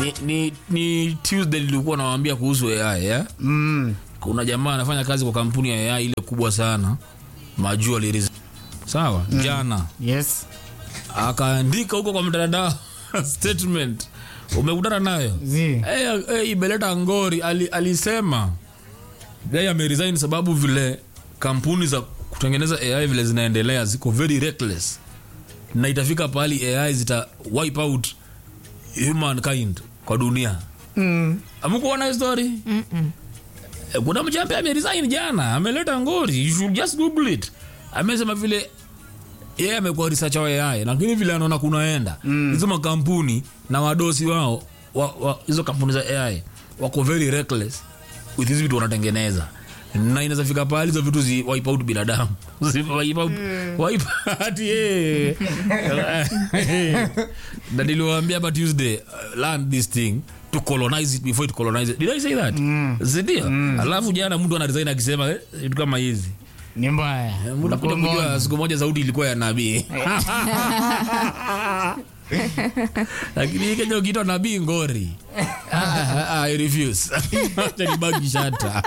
ni, ni, ni tuesday nilikuwa nawambia kuhusu ai yeah? Mm. kuna jamaa anafanya kazi kwa kampuni ya ai ile kubwa sana majua liris sawa mm. jana Yes. akaandika huko kwa mtandao statement umekutana nayo Zi. hey, hey, imeleta ngori Ali, alisema yeye ameresign sababu vile kampuni za kutengeneza ai vile zinaendelea ziko very reckless na itafika pahali ai zita wipe out humankind kwa dunia Mm. amkuona hiyo story Eh, kuna mchambe ameresign jana ameleta ngori you should just google it amesema vile yeye amekuwa researcher wa AI lakini vile anaona kunaenda hizo makampuni na wadosi wao wa- wa- hizo kampuni za AI wako very reckless with hizi vitu wanatengeneza na inaweza fika pahali hizo vitu zi wipe out binadamu Zi wipe out wipe out yeah. na niliwaambia hapa Tuesday uh, learn this thing to colonize it before it colonize it did I say that mm. zidio alafu jana mtu ana resign akisema eh, vitu kama hizi Ni mbaya. Unakuja kujua siku moja sauti ilikuwa ya nabii lakini hii Kenya ukiitwa nabii ngori Ah, ah, ah, I refuse. Acha nibaki shata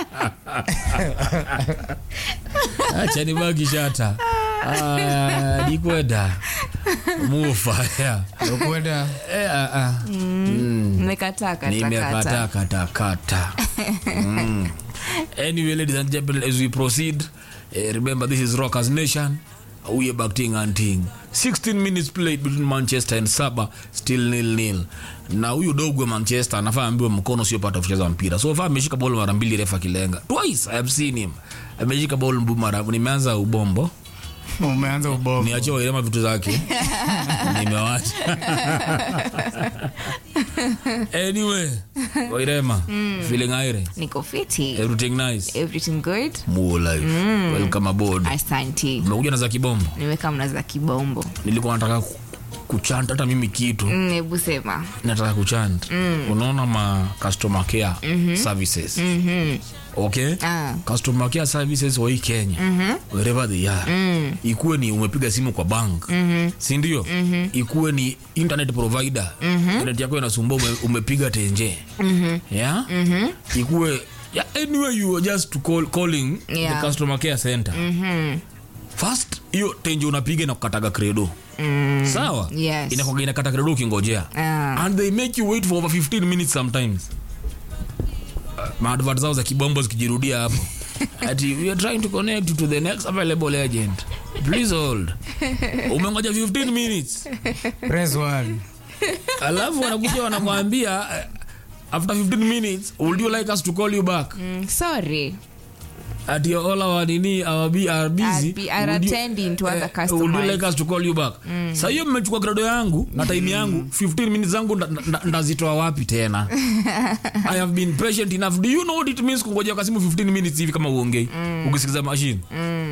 acha nibaki shata Ah, nikwenda mufa yeah. Ukwenda. Eh, ah, ah. nimekataa nimekata katakata kata kata mm. anyway ladies and gentlemen as we proceed eh, remember this is rockers nation we are back ting and ting 16 minutes played between manchester and saba still nil nil na huyu dogo wa manchester anafaa ambiwe mkono usiopata kucheza mpira so far ameshika ball mara mbili refa kilenga twice i have seen him ameshika ball mbu mara nimeanza ubombo Umeanza ubovu. niachie wairema vitu zake nimewacha anyway wairema feeling aire niko fiti everything nice everything good Muo life welcome aboard asanti umekuja na za kibombo nimeweka mna za kibombo nilikuwa nataka ku- kuchanta hata mimi kitu Mm, hebu sema nataka kuchant unaona ma customer care services okay Ah. customer care services wa hii kenya wherever they are ikuwe ni umepiga simu kwa bank sindio ikuwe ni internet provider internet yako inasumbua ume, umepiga tenje yeah ikuwe yeah, anyway you are just to call, calling Yeah. the customer care center first hiyo tenje unapiga na kukataga credo sawa Yes. inakuwaga inakata credo ukingojea Ah. and they make you wait for over 15 minutes sometimes uh, maadvert zao za kibombo zikijirudia hapo ati we are trying to connect you to the next available agent please hold umengoja 15 minutes Press one. alafu wanakuja wanakwambia uh, after 15 minutes would you like us to call you back mm, sorry ati all our nini our B are busy Are be- are Would you- attending to other eh, customers. would you like us to call you back Sa hiyo mmechukua grado yangu na time yangu 15 minutes zangu nda- nda- ndazitoa wapi tena i have been patient enough do you know what it means kungojea kwa simu 15 minutes hivi kama uongei ukisikiza machine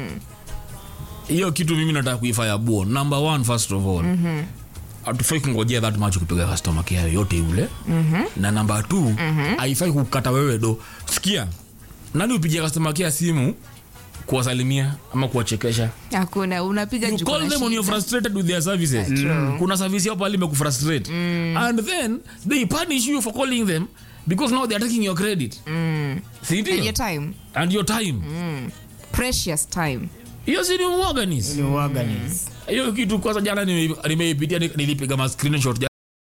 hiyo kitu mimi nataka kuifanya buo number one first of all hatufai kungojea that much kupiga customer care yoyote yule na namba t haifai kukata wewe do sikia nani upigia customer care simu kuwasalimia ama kuwachekesha hakuna unapiga you juu call kuna them when you're shida. frustrated with their services kuna service yao pale imekufrustrate and then they punish you for calling them because now they're taking your credit Si ndio? And your time and your time precious time hiyo si ni uorganism Ni uorganism. hiyo kitu kwanza jana nime- nimeipitia ni- nilipiga ma screenshot jana